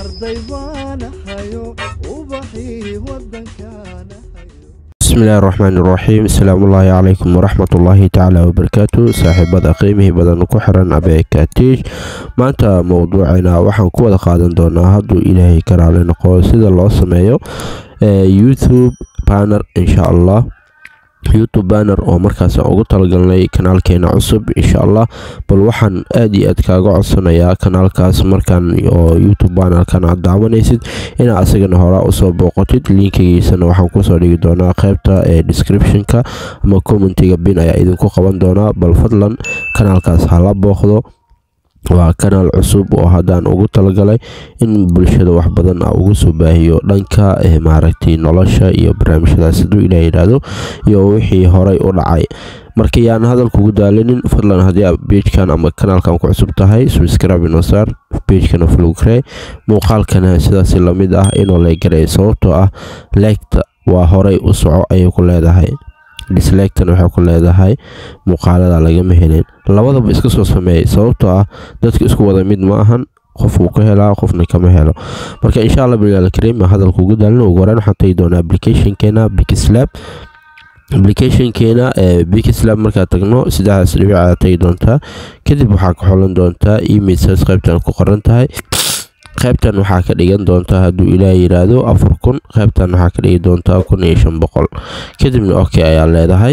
arday baanahayo ubaxii wadankaana bismillahi raxmaani raxiim asalaamullaahi calaykum waraxmatullaahi tacaala wabarakaatu saaxiibada qiimihii badan ku xiran abeekatiish maanta mowduuceena waxaan ku wada qaadan doonaa hadduu ilaahay ka raali noqo sida loo sameeyo youtube banner insha allah youtube banner oo markaas ugu talagalnay kanaalkeena cusub insha allah bal waxaan aad iyo aad kaaga codsanayaa kanaalkaas markaan oo youtube bannerkan aad daawanaysid inaa asagana horaa usoo booqotid linkigiisana waxaan kusoo dhigi doonaa qeybta ee descriptionka ama commentiga bin ayaa idinku qaban doonaa bal fadlan kanaalkaas hala booqdo waa kanaal cusub oo haddaan ugu talagalay in bulshada wax badan a ugu soo baahiyo dhanka maaragtay nolosha iyo barnaamijyadaas hadduu ilaah yidhaahdo iyo wixii horay u dhacay marka yaan hadalkugu daalinin fadlan haddii aad beejkan ama kanaalkan ku cusub tahay subscribe inosaar beejkana flugre muuqaalkana sidaas lamid ah inuu leegaray sababtoo ah leegta waa horay u soco ayay ku leedahay dislegtan waxay ku leedahay muuqaalada lagama helin labadaba iska soo sameeyay sababtoo ah dadka isku wada mid ma ahan qof wuu ka helaa qofna kama helo marka insha allah bilaal kariim hadalka ugu daalin ugu horeen waxaan tagi doonaa applicationkeena bigslab applicationkeena ee bigslab markaad tagno saddexdaas dhibic aad tagi doontaa kadib waxaa ka xolan doontaa emailsaas qaybtan ku qoran tahay qaybtan waxaa ka dhigan doontaa hadduu ilaah yiraahdo afar kun qaybtan waxaa ka dhigi doontaa kun iyo shan boqol kadibna ok ayaa leedahay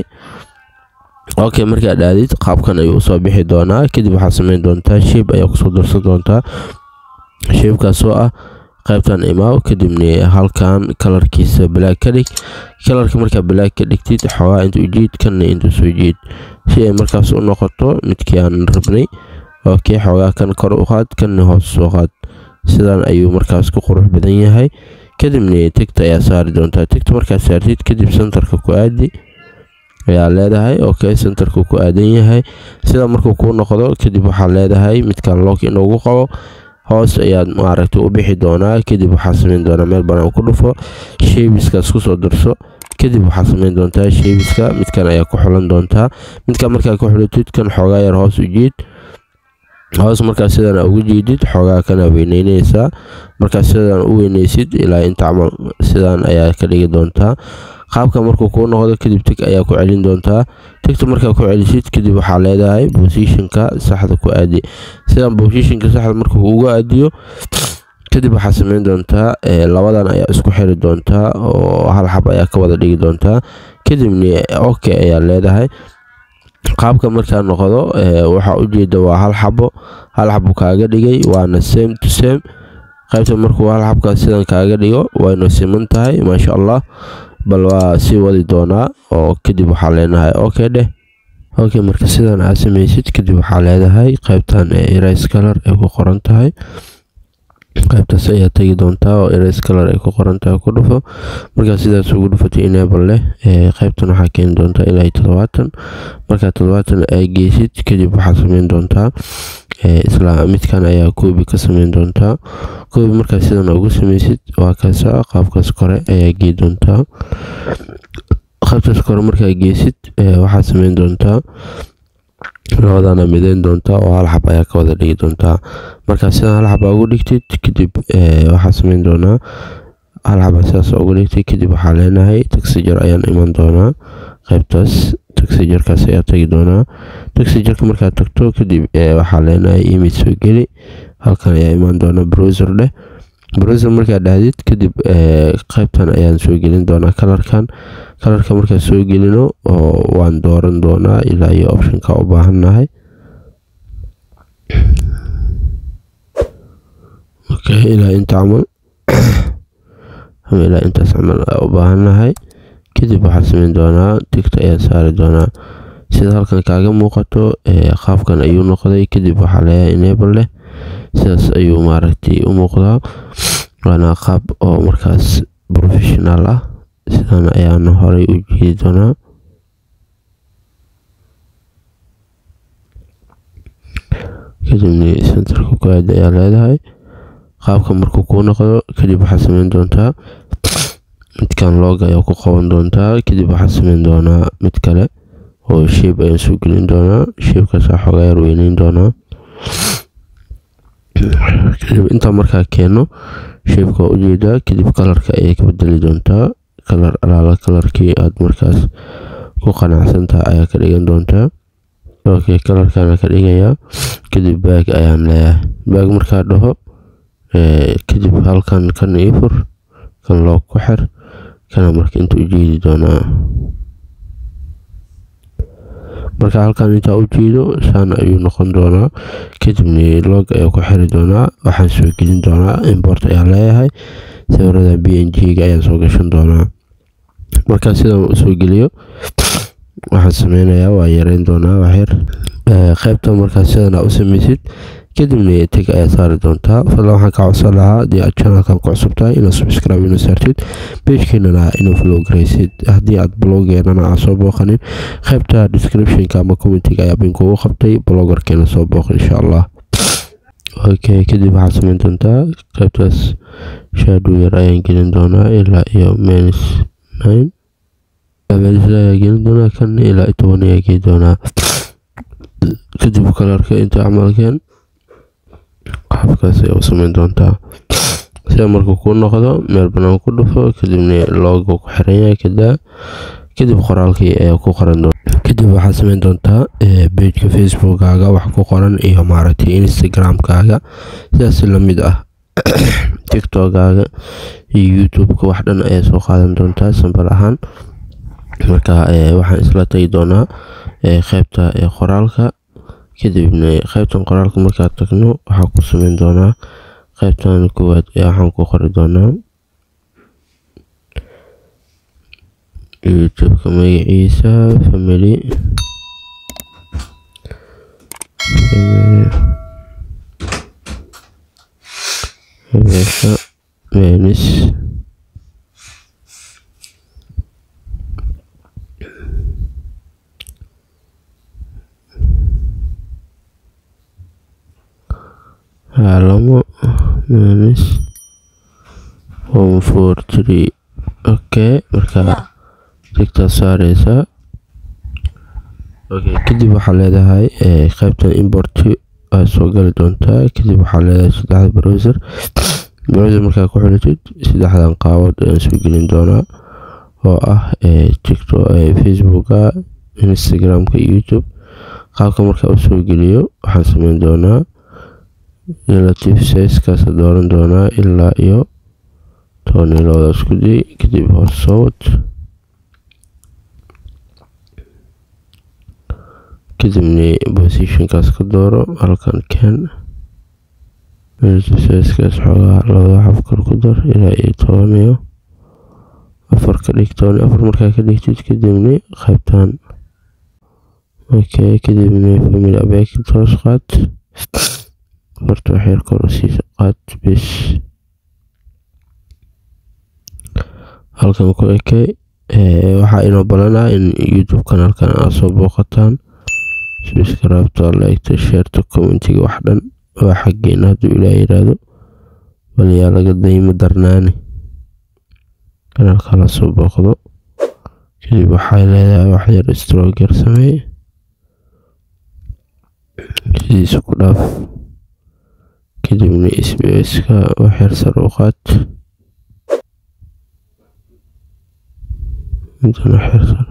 ok markaad aadid qaabkan ayuu usoo bixi doonaa kadib waxaad sameyn doontaa sheib ayaa kusoo darsan doontaa sheibkaasoo ah qaybtan imaaw kadibna halkan kalarkiisa balaag ka dhig kalarka markaa balaag ka dhigtid xoogaa inta ujiid kanna inta soo jiid si ay markaas u noqoto midkii aan rabnay ok xoogaa kan kor u qaad kanna hoos soo qaad sidan ayuu markaas ku qurux badan yahay kadibna tigta ayaa saari doontaa tigta markaad saartid kadib sentarka ku aadi ayaa leedahay ok sentarka ku aadan yahay sida markuu kuu noqdo kadib waxaa leedahay midkan loog inugu qabo hoos ayaad maaragtay u bixi doonaa kadib waxaa sameyn doonaa meel banaan ku dhufo sheebiskaas kusoo darso kadib waxaa sameyn doontaa sheebiska midkan ayaa ku xulan doontaa midkan markaa ku xulatid kan xoogaa yar hoos u jiid hoos markaa sidan ugu jiidid xoogaa kana weyneyneysaa markaa sidan u weyneysid ilaa inta camal sidan ayaa ka dhigi doontaa qaabka markuu kuu noqdo kadib tig ayaa ku celin doontaa tigta markaa ku celisid kadib waxaa leedahay bosishonka saxda ku aadi sidan bosishonka saxda markuu ugu aadiyo kadib waxaa sameyn doontaa labadan ayaa isku xiri doontaa oo hal xab ayaa ka wada dhigi doontaa kadibna ok ayaa leedahay qaabka markaa noqdo waxaa ujeeda waa hal xabo hal xabo kaaga dhigay waana same to same qaybta markuu hal xabkaas sidan kaaga dhigo wayna siman tahay maasha allah bal waa sii wadi doonaa oo kadib waxaa leenahay ok dheh ok marka sidan aad sameysid kadib waxaa leedahay qaybtan erais color ay ku qoran tahay qaybtaas ayaa tegi doontaa oo erais color ay ku qoran tahay ku dhufo markaa sidaas ugu dhufatay enable leh qaybtan waxaa keeni doontaa ilaa toddobaatan markaa toddobaatan ay geysid kadib waxaa sameyn doontaa isla midkan ayaa koobi ka sameyn doontaa koobi markaa sidan ugu sameysid waa kaasa qaabkaas kore ayaa gei doontaa qaybtaas kore markaa geysid waxaa sameyn doontaa labadana mideyn doontaa oo hal xab ayaa ka wada dhigi doontaa markaa sidan hal xaba ugu dhigtid kadib waxaa sameyn doonaa hal xaba sidaas ugu dhigtay kadib waxaa leenahay taxijar ayaan iman doonaa qaybtaas taxijarkaas ayaa tagi doonaa taxijarka markaad tagto kadib waxaa leenahay imid soo geli halkan ayaa imaan doona browser dheh browser markaad dhahdid kadib qaybtan ayaan soo gelin doonaa kalarkan kalarka markaan soo gelino oo waan dooran doonaa ilaa iyo optionka u baahannahay ok ilaa inta camal ama ilaa intaas camal u baahannahay kadib waxaa sameyn doonaa tigta ayaa saari doonaa sida halkan kaaga muuqato qaabkan ayuu noqday kadib waxaa leeyahay enable leh sidaas ayuu maaragtay u muuqdaa waana qaab oo markaas professional ah sidan ayaana horey u jeedi doonaa kadibna centerka ku aada ayaa leedahay qaabka markuu kuu noqdo kadib waxaa sameyn doontaa midkan log ayaa ku qaban doontaa kadib waxaa sameyn doonaa mid kale oo sheeb ayaan soo gelin doonaa sheebkaas xoogaa yar weyneyn doonaa kadib intaa markaa keeno sheebka waa ujeedaa kadib kalarka ayay ka bedeli doontaa kalar alaala kalarkii aad markaas ku qanacsantaha ayaa ka dhigan doontaa okay kalarkaana ka dhigayaa kadib baag ayaan leeyahay baag markaa dhaho kadib halkan kan ii fur kan loo ku xir kana marka inta ujeedi doonaa marka halkan intaa u jeedo saan ayuu noqon doonaa kadibna log ayaa ku xiri doonaa waxaan soo gelin doonaa import ayaa leeyahay sawirada b n g ga ayaan soo gashan doonaa markaa sidaan usoo geliyo waxaan sameynayaa waa yareyn doonaa waxyar qaybta markaa sidan u sameysid kadibna teg ayaa saari doontaa fadlan waxaan ka codsan lahaa haddii aad channelkan ku cusub tahay inaad subscribe ina saartid pagekeenana inuu flow garaysid haddii aad blogeenana aan soo booqanin qaybta descriptionka ama commentiga ayaa binkugu qabtay blogerkeena soo booq insha allah okay kadib waxaad sameyn doontaa qaybtaas shadow yar ayaan gelin doonaa ilaa iyo minus nine ayaa gelin doonaa kan ilaa toban ayaa geli doonaa kadib kalarka inta camalkeen qaabkaas ay u sameyn doontaa sida markuu kuu noqdo meel banaan ku dhufo kadibna looga ku xiran yahay kadaa kadib qoraalkii ayaa ku qoran doonta kadib waxaad sameyn doontaa bejka facebookkaaga wax ku qoran iyo maaragtay instagramkaaga sidaas lamid ah tiktokaaga iyo youtube-ka wax dhan ayaa soo qaadan doontaa sambal ahaan marka waxaan isla tagi doonaa qaybta qoraalka kadibna qaybtan qoraalka markaa tagno waxaa ku sameyn doonaa qaybtan koowaad waxaan ku qori doonaa youtubeka magaciisa family menis haalamo minus one four three okay markaa digtaa saareysaa okay kadib waxaa leedahay qaybtan import aad soo gali doontaa kadib waxaa leedahay saddexda browser browser markaa ku xilatid saddexdan qaabood ayaan soo gelin doonaa oo ah tiktok facebooka instagramka youtube qaabka markaa u soo geliyo waxaan sameyn doonaa relative sizekaasa dooran doonaa ilaa iyo toban iyo labada isku day kadib hoos soo wad kadibna positionkaas ka dooro halkan ken relative sizekaas xoogaa labada xaf kor ku dar ilaa iyo toban iyo afar ka dhig toban iyo afar markaa ka dhigtid kadibna qaybtan okay kadibna family abek toos qaad horta waxyar kor usiisa qaad bis halkan ku ekay waxaa inoo balanaa in youtube kanaalkan aad soo booqataan subscribeta liketa sheerta commentiga wax dhan waa xaggeena hadduu ilaa yiraahdo bal yaa laga daymo darnaani kanaalka la soo booqdo kadib waxay leedahay waxyar stroger sameey sidiisa ku dhaaf kadibna sbska waxyar sar u qaad intan waxyar sar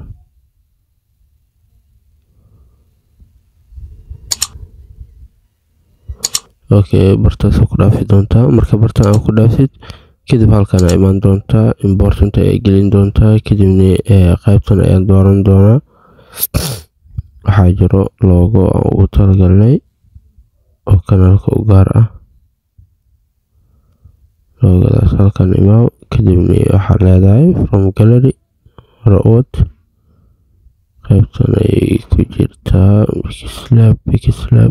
okay bartaas ku dhaafi doontaa marka bartaan aa ku dhaafid kadib halkan aa imaan doontaa important ayaa gelin doontaa kadibna qaybtan ayaan dooran doonaa waxaa jiro loogo aan ugu talagalnay oo kanaalka u gaar ah loogadaas halkan imaaw kadibna waxaa leedahay from gallery ra-ood qaybtan ayay ku jirtaa bikislab bikislab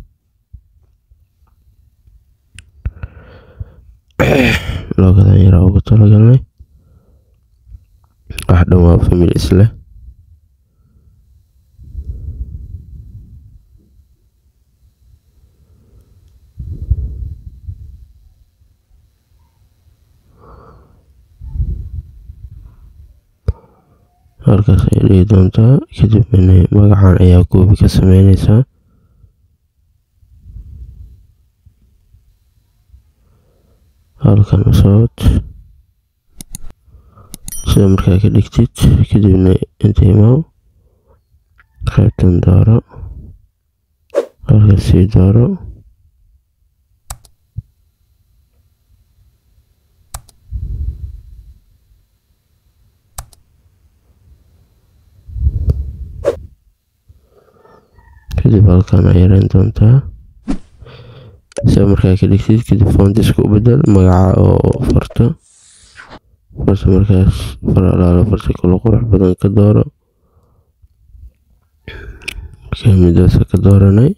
loogadan yaraa ugu talagalnay wax dhan waa famil isleh halkaas ay dhigi doontaa kadibna magacan ayaa goobi ka sameyneysaa halkan usocod sida markaa ka dhigtid kadibna inta imaaw qaybtan dooro halka sii dooro kadib halkan aa yareyn doontaa sida markaa ka dhigtid kadib foontiska u bedel magaca oo farta farta markaas far alaalo farta kalo qurux badan ka dooro midaasa ka dooranay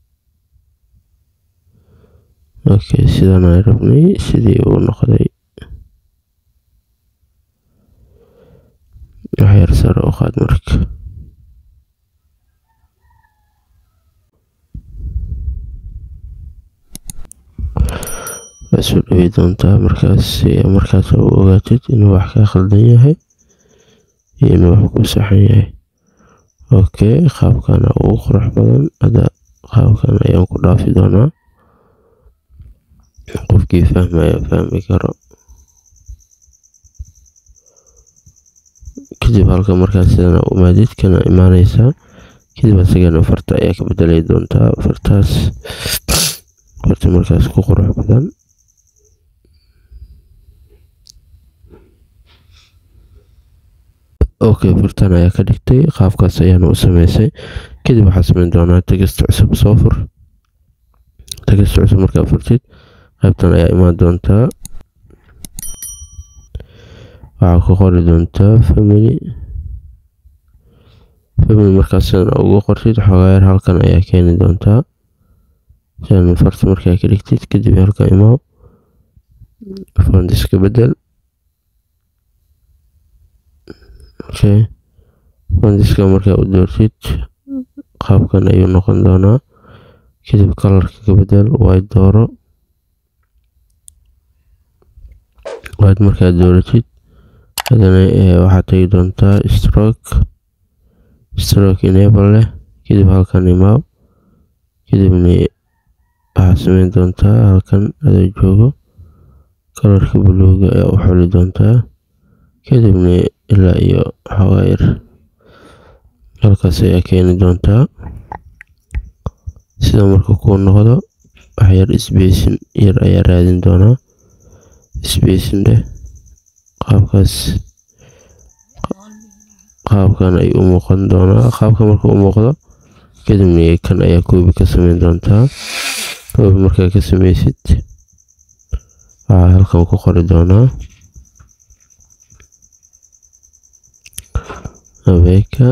okay sidan aan rabnay sidii uu noqday waxyar sare u qaad marka waa soo dhawi doontaa markaas markaas u ogaatid inuu wax ka khaldan yahay iyo inuu wax ku saxan yahay okay qaabkana ugu qurux badan hadda qaabkan ayaan ku dhaafi doonaa qofkii fahmaya fahmi karo kadib halka markaas sidana umaadid kana imaaneysaa kadib asagana farta ayaa ka bedelay doontaa fartaas farta markaas ku qurux badan okay fartan ayaa ka dhigtay qaabkaas ayaana u sameysay kadib waxaa sameyn doonaa tegista cusub soo fur tegista cusub markaa furtid qaybtan ayaa imaan doontaa waxaa ku qori doontaa family family markaas sidan ugu qortid xogayar halkan ayaa keeni doontaa sidan farta markaa ka dhigtid kadib halkan imaaw fondiska bedel okay fondiska markaa u doortid qaabkan ayuu noqon doonaa kadib kalarka ka bedel white dooro white markaad dooratid hadana waxaad tegi doontaa stroke stroke enable leh kadib halkan imaaw kadibna waxaad sameyn doontaa halkan adoo joogo kalarka buluuga ayaa u xuli doontaa kadibna ilaa iyo xoogaa yar halkaas ayaa keeni doontaa sida marka kuu noqdo waxyar sbacin yar ayaa raadin doonaa sbacin dheh qaabkaas qaabkan ay u muuqan doonaa qaabka marka u muuqdo kadibna kan ayaa koobi ka sameyn doontaa koobi markaa ka sameysid waxaa halkan ku qori doonaa abeeka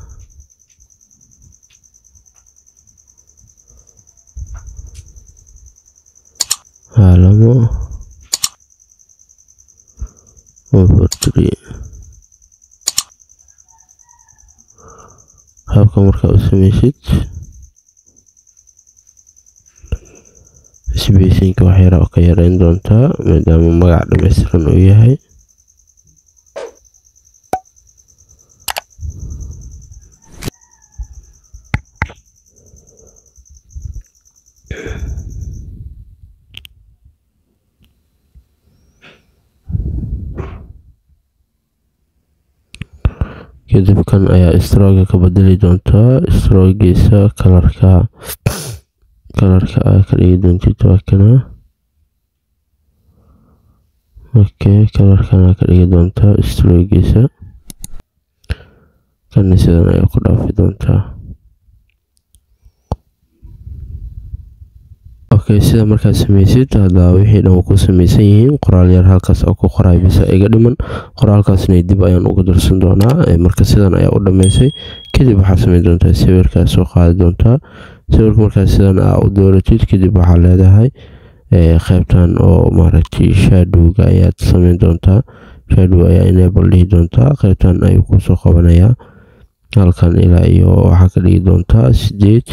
caalamo overtree qaabka markaa u sameysid sbeysinka waxyara ka yareyn doontaa maadaama magac dhameystiran uu yahay kadib kan ayaa strooga ka bedeli doontaa stroogiisa kalarka kalarka aa ka dhigi doontid waa kana okay kalarkan aa ka dhigi doontaa stroogiisa kana sidan ayaa ku dhaafi doontaa okay sida markaad sameysid hadda wixii dhan ku sameysan yihiin qoraal yar halkaas oo ku qoray bisa iga dhiman qoraalkaasna dib ayaan uga darsan doonaa marka sidan ayaa u dhameysay kadib waxaa sameyn doontaa sawirkaas soo qaadi doontaa sawirka markaas sidan aa u dooratid kadib waxaa leedahay qaybtan oo maaragtay shadowga ayaad sameyn doontaa shadow ayaa enable dhihi doontaa qaybtan ayuu kusoo qabanayaa halkan ilaa iyo waxaa ka dhigi doontaa sideed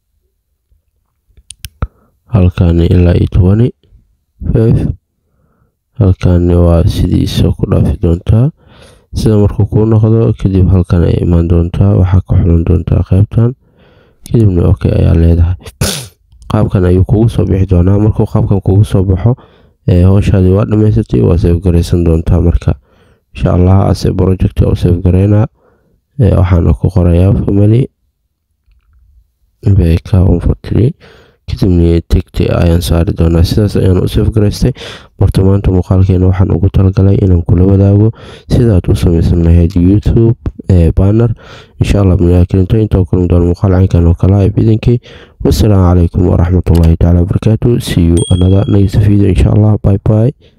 halkan ilaa iyo tobani five halkan waa sidiisa ku dhaafi doontaa sida markuu kuu noqdo kadib halkan ay imaan doontaa waxaa ka xulan doontaa qaybtan kadibna okay ayaa leedahay qaabkan ayuu kugu soo bixi doonaa markuu qaabkan kugu soo baxo howshaadii waa dhamaysatay waa save garaysan doontaa marka insha allah ase project u save garaynaa waxaana ku qorayaa family beka onfortry kadibna tigti ayaan saari doonaa sidaas ayaan u save garaystay marta maanta muuqaalkeena waxaan ugu talagalay inaan kula wadaago sidaad u samaysan lahayd youtube banner insha allah bnaakirinto intaa kulmi doona muuqaal caynkan oo kala ah bidinkii wassalaamu calaykum waraxmatullahi taala wabarakaatu see you another next video insha allah bye bye